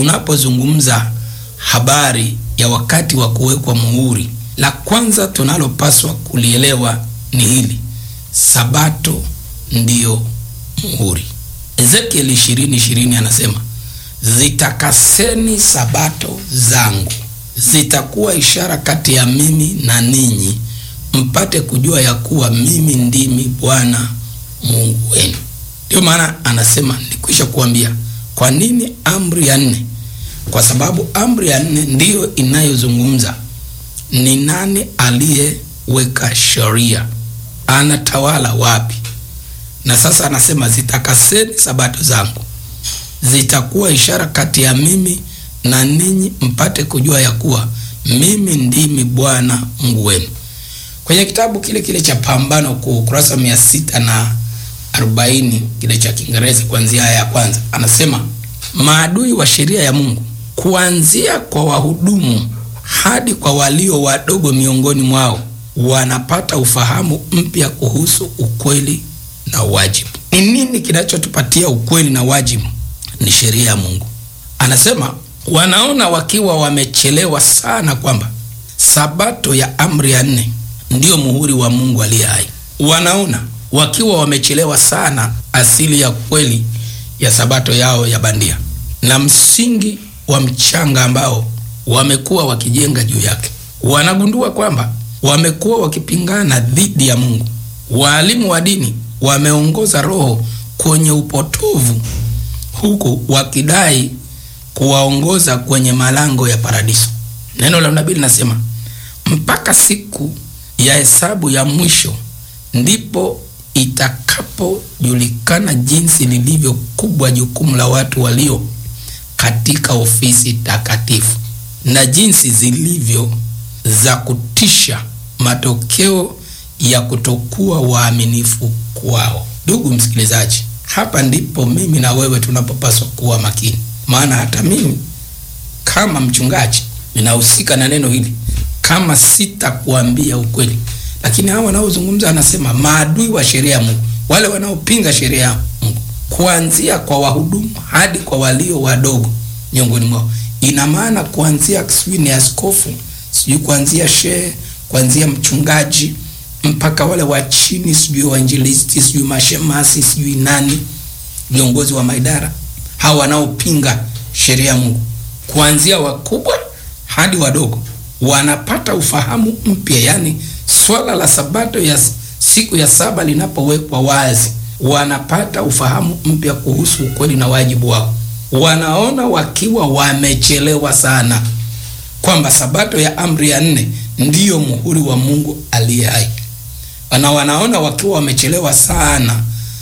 tunapozungumza habari ya wakati wa kuwekwa muhuri, la kwanza tunalopaswa kulielewa ni hili: sabato ndiyo muhuri. Ezekieli ishirini ishirini anasema zitakaseni sabato zangu, zitakuwa ishara kati ya mimi na ninyi, mpate kujua ya kuwa mimi ndimi Bwana Mungu wenu. Ndio maana anasema nikwisha kuambia. Kwa nini amri ya nne? Kwa sababu amri ya nne ndiyo inayozungumza ni nani aliyeweka sheria, anatawala wapi. Na sasa anasema zitakaseni sabato zangu, zitakuwa ishara kati ya mimi na ninyi, mpate kujua ya kuwa mimi ndimi Bwana Mungu wenu. Kwenye kitabu kile kile cha Pambano Kuu, ukurasa mia sita na arobaini kile cha Kiingereza, kuanzia aya ya kwanza, anasema maadui wa sheria ya Mungu kuanzia kwa wahudumu hadi kwa walio wadogo miongoni mwao wanapata ufahamu mpya kuhusu ukweli na wajibu. Ni nini kinachotupatia ukweli na wajibu? Ni sheria ya Mungu. Anasema wanaona wakiwa wamechelewa sana kwamba sabato ya amri ya nne ndiyo muhuri wa Mungu aliye hai. Wanaona wakiwa wamechelewa sana asili ya kweli ya sabato yao ya bandia na msingi wa mchanga ambao wamekuwa wakijenga juu yake. Wanagundua kwamba wamekuwa wakipingana dhidi ya Mungu. Waalimu wa dini wameongoza roho kwenye upotovu, huku wakidai kuwaongoza kwenye malango ya paradiso. Neno la nabii linasema mpaka siku ya hesabu ya mwisho ndipo itakapojulikana jinsi lilivyo kubwa jukumu la watu walio katika ofisi takatifu na jinsi zilivyo za kutisha matokeo ya kutokuwa waaminifu kwao. Ndugu msikilizaji, hapa ndipo mimi na wewe tunapopaswa kuwa makini, maana hata mimi kama mchungaji ninahusika na neno hili, kama sitakuambia ukweli. Lakini hawa wanaozungumza, anasema maadui wa sheria ya Mungu, wale wanaopinga sheria ya Mungu, kuanzia kwa wahudumu hadi kwa walio wadogo miongoni mwao. Ina maana kuanzia sijui ni askofu, sijui kuanzia shehe, kuanzia mchungaji mpaka wale wa chini, sijui wainjilisti, sijui mashemasi, sijui nani, viongozi wa maidara, hawa wanaopinga sheria ya Mungu, kuanzia wakubwa hadi wadogo, wanapata ufahamu mpya. Yani swala la sabato ya siku ya saba linapowekwa wazi, wanapata ufahamu mpya kuhusu ukweli na wajibu wao. Wanaona wakiwa wamechelewa sana kwamba sabato ya amri ya nne ndiyo muhuri wa Mungu aliye hai, na wanaona wakiwa wamechelewa sana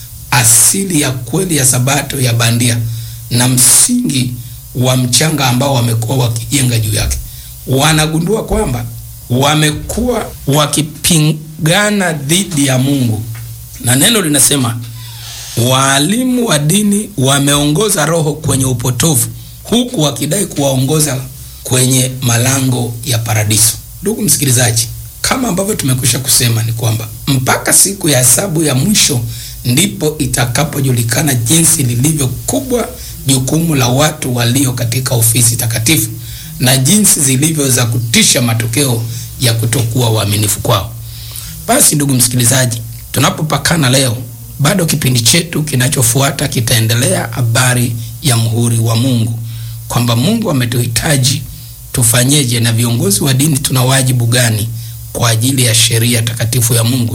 asili ya kweli ya sabato ya bandia na msingi wa mchanga ambao wamekuwa wakijenga juu yake. Wanagundua kwamba wamekuwa wakipingana dhidi ya Mungu, na neno linasema waalimu wa dini wameongoza roho kwenye upotovu, huku wakidai kuwaongoza kwenye malango ya paradiso. Ndugu msikilizaji, kama ambavyo tumekwisha kusema ni kwamba mpaka siku ya hesabu ya mwisho ndipo itakapojulikana jinsi lilivyo kubwa jukumu la watu walio katika ofisi takatifu na jinsi zilivyo za kutisha matokeo ya kutokuwa waaminifu kwao. Basi ndugu msikilizaji, tunapopakana leo, bado kipindi chetu kinachofuata kitaendelea habari ya muhuri wa Mungu, kwamba Mungu ametuhitaji tufanyeje, na viongozi wa dini tuna wajibu gani kwa ajili ya sheria takatifu ya Mungu